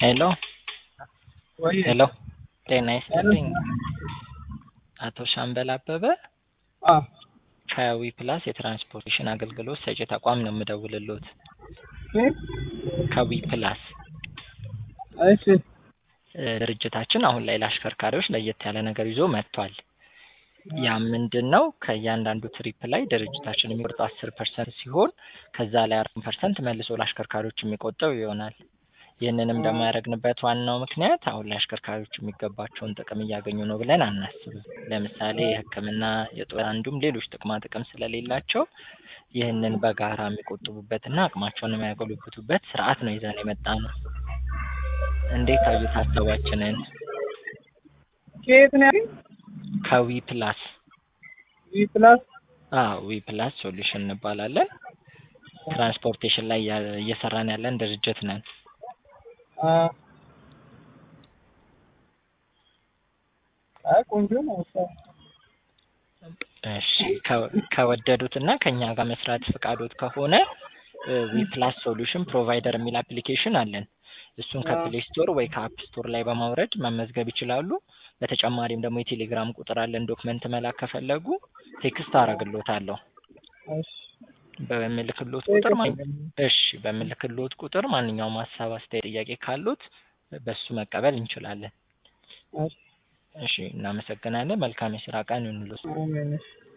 ሄሎ ወይ ሄሎ ጤና ይስጥልኝ አቶ ሻምበል አበበ አ ከዊ ፕላስ የትራንስፖርቴሽን አገልግሎት ሰጪ ተቋም ነው የምደውልልዎት። እ ከዊ ፕላስ እሺ እ ድርጅታችን አሁን ላይ ለአሽከርካሪዎች ለየት ያለ ነገር ይዞ መጥቷል። ያ ምንድን ነው? ከእያንዳንዱ ትሪፕ ላይ ድርጅታችን የሚቆርጠው አስር ፐርሰንት ሲሆን ከዛ ላይ አራት ፐርሰንት መልሶ ለአሽከርካሪዎች የሚቆጠው ይሆናል። ይህንንም ደግሞ ያደረግንበት ዋናው ምክንያት አሁን ላይ አሽከርካሪዎች የሚገባቸውን ጥቅም እያገኙ ነው ብለን አናስብም። ለምሳሌ የሕክምና፣ የጦር እንዲሁም ሌሎች ጥቅማ ጥቅም ስለሌላቸው ይህንን በጋራ የሚቆጥቡበትና አቅማቸውን የሚያጎለብቱበት ስርዓት ነው ይዘን የመጣ ነው። እንዴት አዩት ሀሳባችንን? ከየት ነው ያለኝ? ከዊ ፕላስ ዊ ፕላስ አዎ ዊ ፕላስ ሶሉሽን እንባላለን። ትራንስፖርቴሽን ላይ ያ- እየሰራን ያለን ድርጅት ነን። አ አይ ቆንጆ ነው። እሷ እሺ ከ- ከወደዱት እና ከኛ ጋር መስራት ፈቃዶት ከሆነ ዊ ፕላስ ሶሉሽን ፕሮቫይደር የሚል አፕሊኬሽን አለን። እሱን ከፕሌይ ስቶር ወይ ከአፕ ስቶር ላይ በማውረድ መመዝገብ ይችላሉ። በተጨማሪም ደግሞ የቴሌግራም ቁጥር አለን። ዶክመንት መላክ ከፈለጉ ቴክስት አደርግሎታለሁ። እሺ በምልክሎት ቁጥር ማን እሺ በምልክሎት ቁጥር ማንኛውም ሀሳብ፣ አስተያየት፣ ጥያቄ ካሉት በሱ መቀበል እንችላለን። እሺ እሺ እናመሰግናለን። መልካም የስራ ቀን ይሁንልዎት። አሜን። እሺ